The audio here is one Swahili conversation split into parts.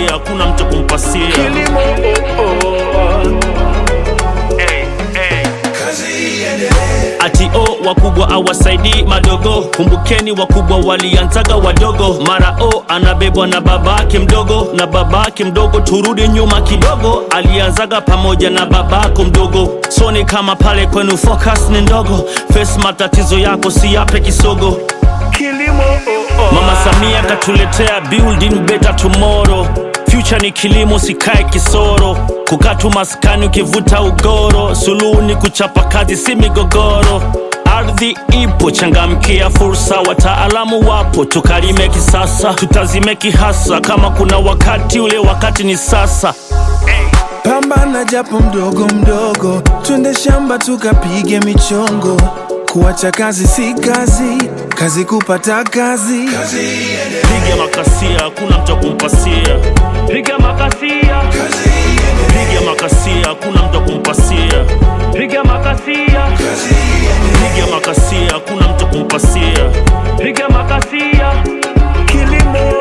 hakuna mtu kumpasia kilimo oh, oh. hey, hey. kazi iendelee ati o wakubwa awasaidii madogo kumbukeni wakubwa walianzaga wadogo mara o anabebwa na babake mdogo na babake mdogo turudi nyuma kidogo alianzaga pamoja na babako mdogo soni kama pale kwenu focus ni ndogo face matatizo yako si yape kisogo kilimo oh, oh. mama samia katuletea building better tomorrow future ni kilimo sikae kisoro kukatu maskani ukivuta ugoro suluhu ni kuchapa kazi si migogoro ardhi ipo changamkia fursa wataalamu wapo tukalime kisasa tutazime kihasa kama kuna wakati ule wakati ni sasa pambana japo mdogo mdogo, twende shamba tukapige michongo. Kuacha kazi si kazi, kazi kupata kazi. kazi iendelee piga makasia hakuna mtu kumpasia piga makasia kazi iendelee piga makasia hakuna mtu kumpasia piga makasia kazi iendelee piga makasia hakuna mtu kumpasia piga makasia kilimo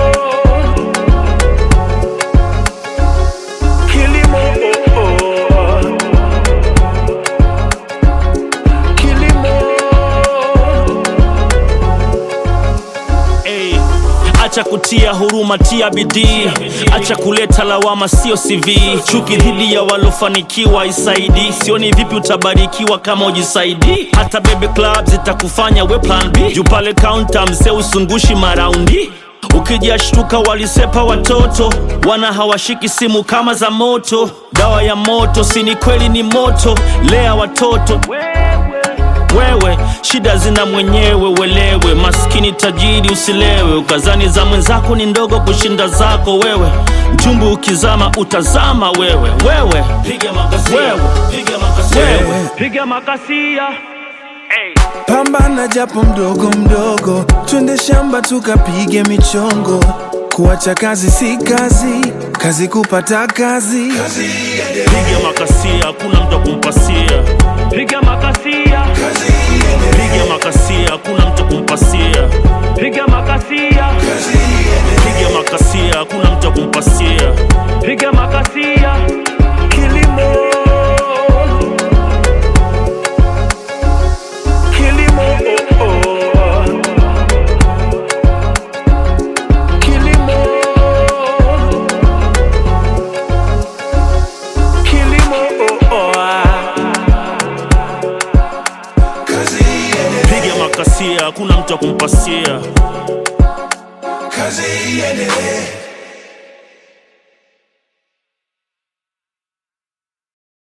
kilimo oh, oh. kilimo hey. acha kutia huruma tia bidii acha kuleta lawama sio cv chuki dhidi ya walofanikiwa isaidi sioni vipi utabarikiwa kama ujisaidi hata bebe club zitakufanya we plan b juu pale kaunta mzee usungushi maraundi ukijashtuka walisepa watoto wana hawashiki simu kama za moto dawa ya moto sini kweli ni moto lea watoto wewe shida zina mwenyewe welewe maskini tajiri usilewe ukazani za mwenzako ni ndogo kushinda zako wewe mchumbu ukizama utazama wewe wewe piga makasia wewe piga makasia wewe piga makasia hey. Pambana japo mdogo mdogo, twende shamba tukapige michongo. Kuacha kazi si kazi, kazi kupata kazi. kazi iendelee piga makasia hakuna mtu kumpasia piga makasia kazi iendelee piga makasia hakuna mtu kumpasia piga makasia kazi iendelee piga makasia hakuna mtu kumpasia piga makasia kilimo kilimo oh, oh. kilimo kilimo oh, oh. kazi iendelee piga makasia hakuna mtu kumpasia kazi iendelee